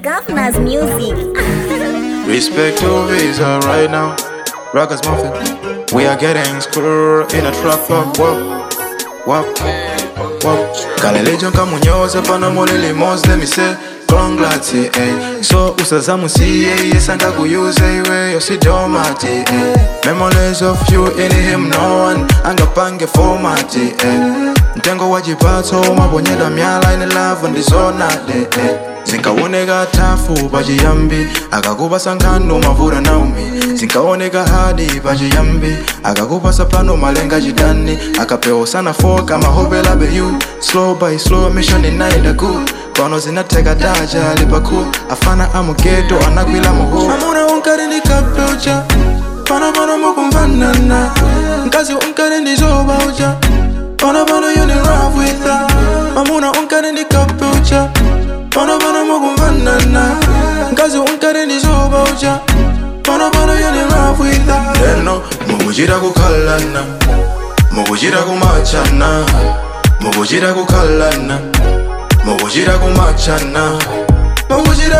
Governor's music. Respect to Visa right now. Rockers Muffin. We are getting screwed in a truck up. Whoa, whoa, whoa. Kalelejo kamunyoza pano molele mos let me say congrats eh. So usazamu siye yesanga kuyuze iwe yosidomati eh. Memories of you in him no one angapange format eh. Mtengo wa chipato mabonyeda myala ine love ndizonade eh. zinkaoneka tafu pachiyambi akakupasa nkhando mavura naumi zinkaoneka hadi pachiyambi akakupasa plano malenga chidani akapewa sana foka mahopela beyu slow by slow mission inaenda good pano zinateka daja lipaku afana amugeto anakwila muhu amuna unkari ndikapeucha pano pano mukumvanana nkazi unkari ndizobaucha pano pano you in love with her amuna unkari ndikapeucha pano pano mukumvanana nkazi unkari ndizobaucha pano pano you in love with her leno mukuchita kukhalana mukuchita kumachana mukuchita kukhalana mukuchita kumachana mukuchita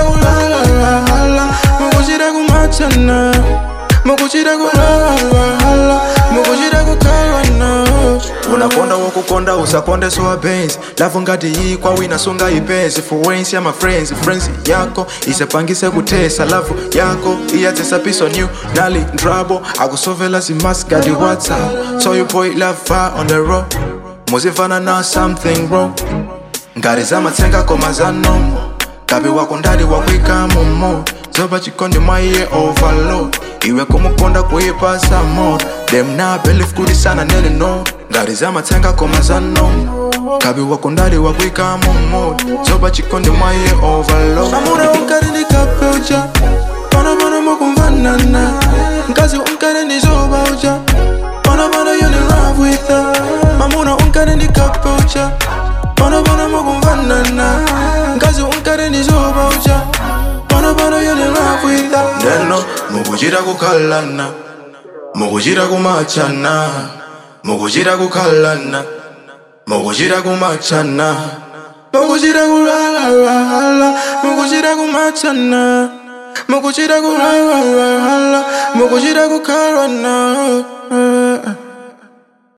kulalala mukuchita kumachana mukuchita kulalala mukuchita kukhalana unakonda wokukonda usakonde sowa benzi lavu ngati yikwa wina sunga ipenzi fuwensi ya mafriends friends yako isepangise kutesa lavu yako iyadzesa piso new nali ndrabo akusovela zimaskadi whatsapp so you boy love far on the road muzimvana na something wrong ngati zamatsenga koma zanomo kapi wako ndali wakwika momo zoba chikondi mwaiye overload iwe kumukonda kuipasa mo dem na believe kuti sana nele no ngati zamatsenga koma zanomo kapi wako ndali wakwika momo zoba chikondi mwaiye overload amuna unkari ndikapeucha pano pano mukumvanana mkazi unkari ndizobaucha pano pano you in love with her mamuna unkari ndikapeucha pano pano mukumvanana mkazi unkari ndizobaucha pano pano you in love with her ndeno mukuchita kukhalana mukuchita kumachana mukuchita kukhalana mukuchita kumachana mukuchita kulalala mukuchita kumachana mukuchita kulalala mukuchita kukhalana